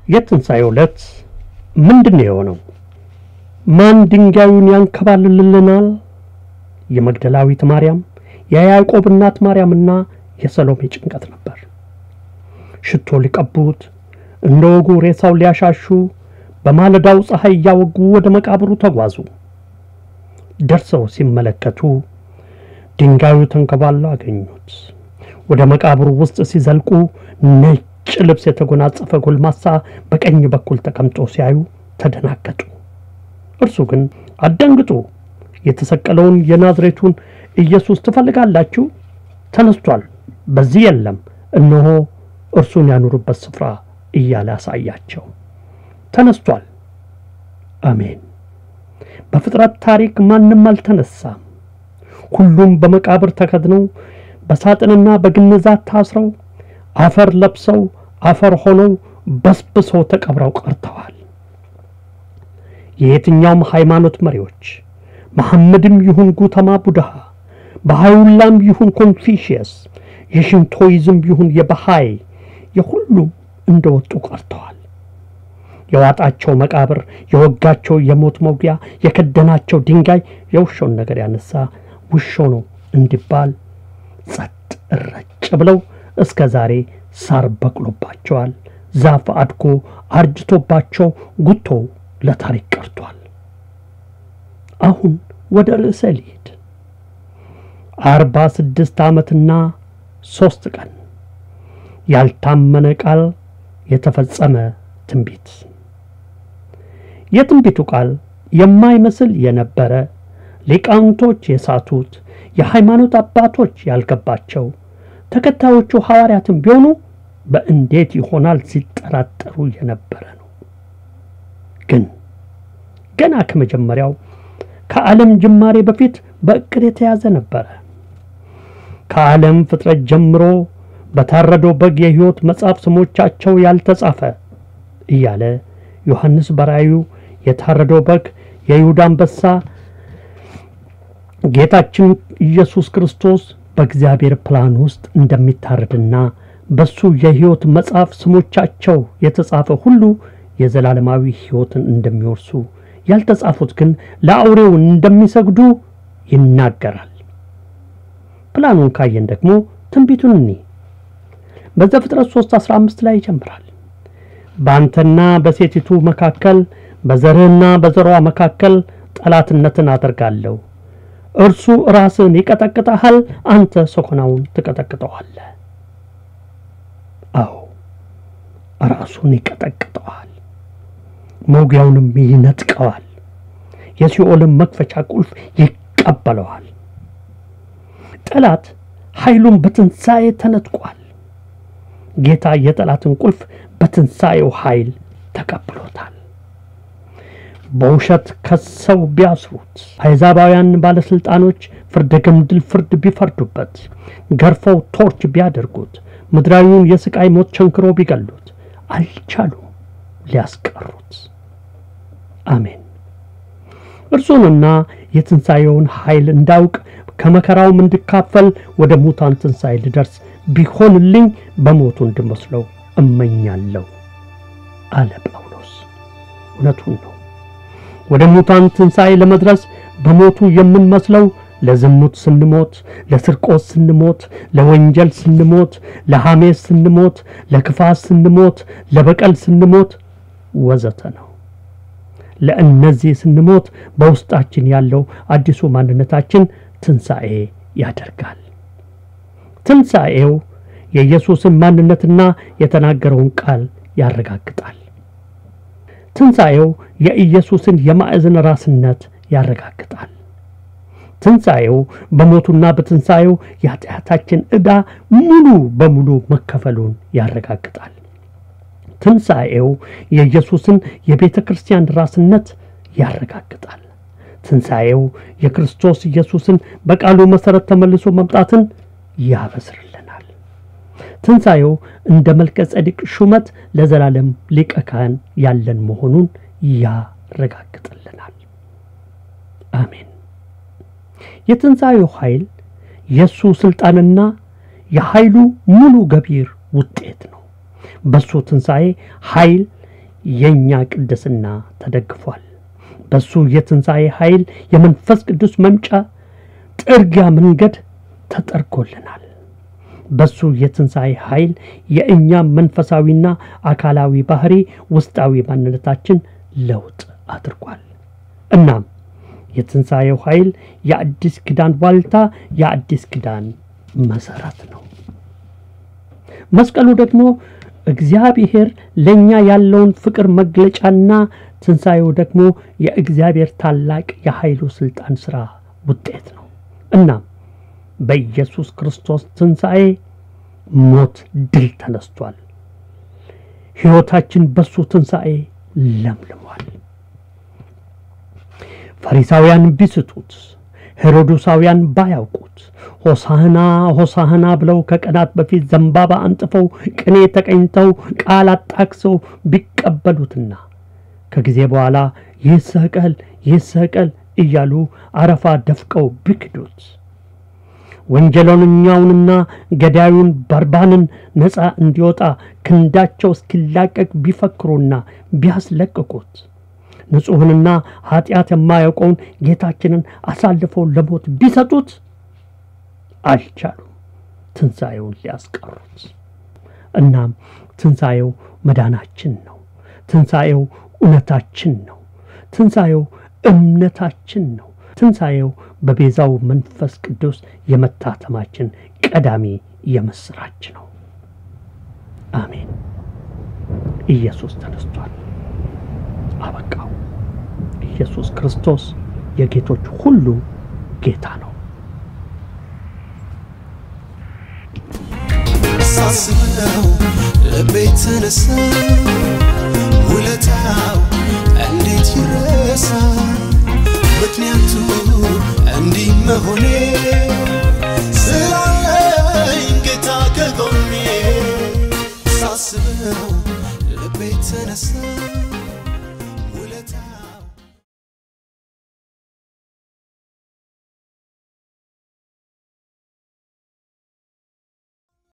የትንሣኤ ዕለት ምንድን ነው የሆነው? ማን ድንጋዩን ያንከባልልልናል? የመግደላዊት ማርያም፣ የያዕቆብ እናት ማርያምና የሰሎሜ ጭንቀት ነበር። ሽቶ ሊቀቡት እንደ ወጉ ሬሳው ሊያሻሹ በማለዳው ፀሐይ እያወጉ ወደ መቃብሩ ተጓዙ። ደርሰው ሲመለከቱ ድንጋዩ ተንከባሎ አገኙት። ወደ መቃብሩ ውስጥ ሲዘልቁ ነጭ ልብስ የተጎናጸፈ ጎልማሳ በቀኝ በኩል ተቀምጦ ሲያዩ ተደናገጡ። እርሱ ግን አትደንግጡ፣ የተሰቀለውን የናዝሬቱን ኢየሱስ ትፈልጋላችሁ? ተነስቷል፣ በዚህ የለም፣ እነሆ እርሱን ያኑሩበት ስፍራ እያለ አሳያቸው። ተነስቷል። አሜን። በፍጥረት ታሪክ ማንም አልተነሳም። ሁሉም በመቃብር ተከድነው በሳጥንና በግንዛት ታስረው አፈር ለብሰው አፈር ሆነው በስብሰው ተቀብረው ቀርተዋል። የየትኛውም ሃይማኖት መሪዎች መሐመድም ይሁን ጉተማ ቡድሃ፣ በሃዩላም ይሁን ኮንፊሽየስ፣ የሽንቶይዝም ይሁን የበሃይ የሁሉም እንደወጡ ቀርተዋል። የዋጣቸው መቃብር፣ የወጋቸው የሞት መውጊያ፣ የከደናቸው ድንጋይ የውሻውን ነገር ያነሳ ውሻው ነው እንዲባል ጸጥ እረጭ ብለው እስከ ዛሬ ሳር በቅሎባቸዋል። ዛፍ አድጎ አርጅቶባቸው ጉቶው ለታሪክ ቀርቷል። አሁን ወደ ርዕሰ ልሂድ። አርባ ስድስት ዓመትና ሦስት ቀን ያልታመነ ቃል የተፈጸመ ትንቢት። የትንቢቱ ቃል የማይመስል የነበረ ሊቃውንቶች የሳቱት የሃይማኖት አባቶች ያልገባቸው ተከታዮቹ ሐዋርያትም ቢሆኑ በእንዴት ይሆናል ሲጠራጠሩ የነበረ ነው። ግን ገና ከመጀመሪያው ከዓለም ጅማሬ በፊት በእቅድ የተያዘ ነበረ። ከዓለም ፍጥረት ጀምሮ በታረደው በግ የሕይወት መጽሐፍ ስሞቻቸው ያልተጻፈ እያለ ዮሐንስ በራእዩ የታረደው በግ የይሁዳ አንበሳ ጌታችን ኢየሱስ ክርስቶስ በእግዚአብሔር ፕላን ውስጥ እንደሚታረድና በሱ የሕይወት መጽሐፍ ስሞቻቸው የተጻፈ ሁሉ የዘላለማዊ ሕይወትን እንደሚወርሱ ያልተጻፉት ግን ለአውሬው እንደሚሰግዱ ይናገራል። ፕላኑን ካየን ደግሞ ትንቢቱን እኒ በዘፍጥረት 3 15 ላይ ይጀምራል። በአንተና በሴቲቱ መካከል በዘርህና በዘሯ መካከል ጠላትነትን አደርጋለሁ እርሱ ራስን ይቀጠቅጠሃል፣ አንተ ሰኮናውን ትቀጠቅጠዋለህ። አዎ ራሱን ይቀጠቅጠዋል፣ መውጊያውንም ይነጥቀዋል፣ የሲኦልን መክፈቻ ቁልፍ ይቀበለዋል። ጠላት ኃይሉን በትንሣኤ ተነጥቋል። ጌታ የጠላትን ቁልፍ በትንሣኤው ኃይል ተቀብሎታል። በውሸት ከሰው ቢያስሩት፣ አሕዛባውያን ባለሥልጣኖች ፍርደ ገምድል ፍርድ ቢፈርዱበት፣ ገርፈው ቶርች ቢያደርጉት፣ ምድራዊውን የሥቃይ ሞት ቸንክሮ ቢገሉት፣ አልቻሉም ሊያስቀሩት። አሜን። እርሱንና የትንሣኤውን ኃይል እንዳውቅ ከመከራውም እንድካፈል ወደ ሙታን ትንሣኤ ልደርስ ቢሆንልኝ በሞቱ እንድመስለው እመኛለሁ አለ ጳውሎስ። እውነቱን ነው። ወደ ሙታን ትንሣኤ ለመድረስ በሞቱ የምንመስለው ለዝሙት ስንሞት፣ ለስርቆት ስንሞት፣ ለወንጀል ስንሞት፣ ለሐሜት ስንሞት፣ ለክፋት ስንሞት፣ ለበቀል ስንሞት ወዘተ ነው። ለእነዚህ ስንሞት በውስጣችን ያለው አዲሱ ማንነታችን ትንሣኤ ያደርጋል። ትንሣኤው የኢየሱስን ማንነትና የተናገረውን ቃል ያረጋግጣል። ትንሣኤው የኢየሱስን የማዕዘን ራስነት ያረጋግጣል። ትንሣኤው በሞቱና በትንሣኤው የኃጢአታችን ዕዳ ሙሉ በሙሉ መከፈሉን ያረጋግጣል። ትንሣኤው የኢየሱስን የቤተ ክርስቲያን ራስነት ያረጋግጣል። ትንሣኤው የክርስቶስ ኢየሱስን በቃሉ መሠረት ተመልሶ መምጣትን ያበስርልናል። ትንሣኤው እንደ መልከ ጸዲቅ ሹመት ለዘላለም ሊቀ ካህን ያለን መሆኑን ያረጋግጥልናል። አሜን። የትንሣኤው ኃይል የእሱ ሥልጣንና የኃይሉ ሙሉ ገቢር ውጤት ነው። በእሱ ትንሣኤ ኃይል የእኛ ቅድስና ተደግፏል። በሱ የትንሣኤ ኃይል የመንፈስ ቅዱስ መምጫ ጥርጊያ መንገድ ተጠርጎልናል። በሱ የትንሣኤ ኃይል የእኛ መንፈሳዊና አካላዊ ባህሪ ውስጣዊ ማንነታችን ለውጥ አድርጓል። እናም የትንሣኤው ኃይል የአዲስ ኪዳን ዋልታ፣ የአዲስ ኪዳን መሰረት ነው። መስቀሉ ደግሞ እግዚአብሔር ለእኛ ያለውን ፍቅር መግለጫና ትንሣኤው ደግሞ የእግዚአብሔር ታላቅ የኃይሉ ሥልጣን ሥራ ውጤት ነው። እናም በኢየሱስ ክርስቶስ ትንሣኤ ሞት ድል ተነስቷል። ሕይወታችን በሱ ትንሣኤ ለምልሟል። ፈሪሳውያን ቢስቱት፣ ሄሮዶሳውያን ባያውቁት፣ ሆሳህና ሆሳህና ብለው ከቀናት በፊት ዘንባባ አንጥፈው ቅኔ ተቀኝተው ቃል አጣቅሰው ቢቀበሉትና ከጊዜ በኋላ ይህ ሰቀል ይህ ሰቀል እያሉ አረፋ ደፍቀው ቢክዱት ወንጀለኛውንና ገዳዩን በርባንን ነፃ እንዲወጣ ክንዳቸው እስኪላቀቅ ቢፈክሩና ቢያስለቅቁት ንጹሕንና ኃጢአት የማያውቀውን ጌታችንን አሳልፈው ለሞት ቢሰጡት አልቻሉም ትንሣኤውን ሊያስቀሩት። እናም ትንሣኤው መዳናችን ነው። ትንሣኤው እውነታችን ነው። ትንሣኤው እምነታችን ነው። ትንሣኤው በቤዛው መንፈስ ቅዱስ የመታተማችን ቀዳሚ የምስራች ነው። አሜን። ኢየሱስ ተነስቷል። አበቃው። ኢየሱስ ክርስቶስ የጌቶች ሁሉ ጌታ ነው። ሳስበው ልቤ ተነሳ፣ ውለታው እንዴት ይረሳ? ምክንያቱ እንዲህ መሆኔ ስላለኝ ጌታ ከጎኔ ሳስበው ልቤ ተነሳ